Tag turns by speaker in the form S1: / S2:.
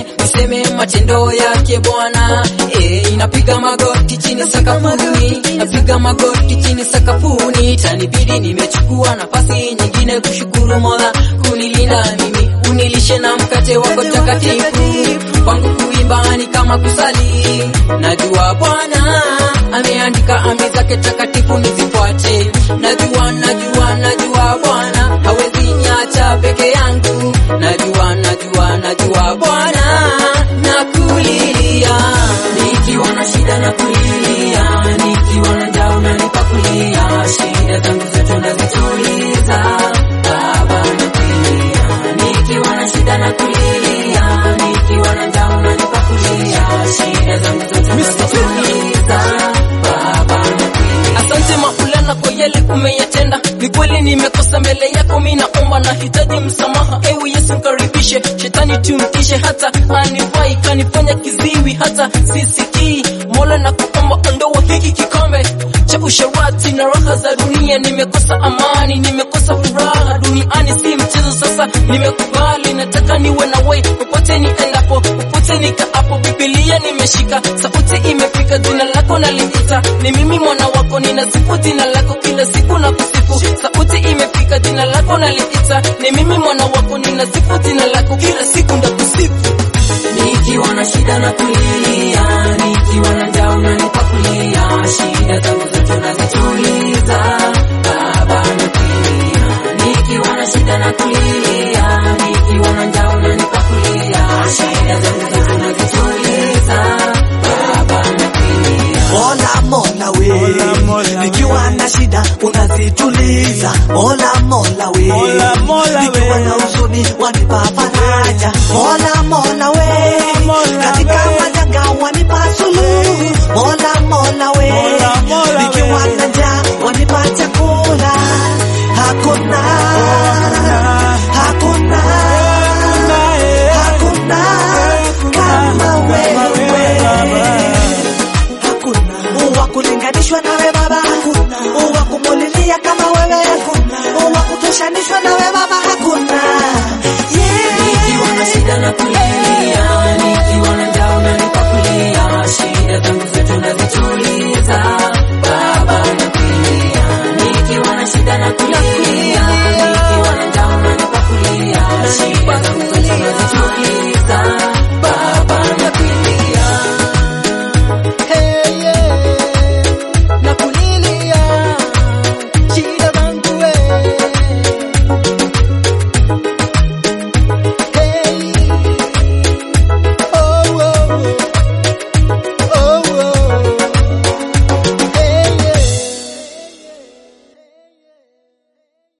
S1: niseme niseme matendo yake Bwana eh, inapiga magoti chini sakafuni, napiga magoti chini sakafuni, tanibidi nimechukua nafasi nyingine kushukuru Mola kunilinda mimi, unilishe na mkate wako takatifu, kwangu kuimba ni kama kusali, najua Bwana ameandika amri zake takatifu nizifuate, najua najua najua Bwana hawezi niacha peke yangu, najua najua najua Bwana nakulilia, nikiwa na shida na kulilia, nikiwa na njaa unanipa kulia, shida zangu zote unazituliza Baba nakulilia, nikiwa na shida na kulilia, nikiwa na njaa unanipa kulia, shida zangu zote unazituliza Baba nakulilia. Asante Maulana kwa yale umeyatenda, ni kweli nimekosa mbele yako, mimi naomba nahitaji msamaha. Ewe Yesu mkaribishe, shetani tumkishe, hata anifai kanifanya kiziwi, hata sisikii. Mola na kuomba ondoa hiki kikombe cha usharati na raha za dunia. Nimekosa amani, nimekosa furaha duniani, si mchezo. Sasa nimekubali, nataka niwe na wewe popote niendapo, popote nikaapo. Biblia nimeshika, sauti imefika, jina lako naliita. Ni mimi mwana wako, ninasifu jina lako kila siku na kusifu. Sauti imefika, jina lako naliita. Ni mimi mwana wako, ninasifu jina lako kila siku ndakusifu. Nikiwa na shida na kulia, nikiwa na njaa unanipa kulia, shida zangu zote unazituliza Baba nakulia. Nikiwa na shida na kulia, nikiwa na njaa unanipa kulia, shida zangu zote unazituliza Baba nakulia.
S2: Mola Mola we,
S3: Mola, Mola,
S2: nikiwa na shida unazituliza. Mola Mola we,
S3: Mola, Mola,
S2: nikiwa
S3: we.
S2: na huzuni wanipa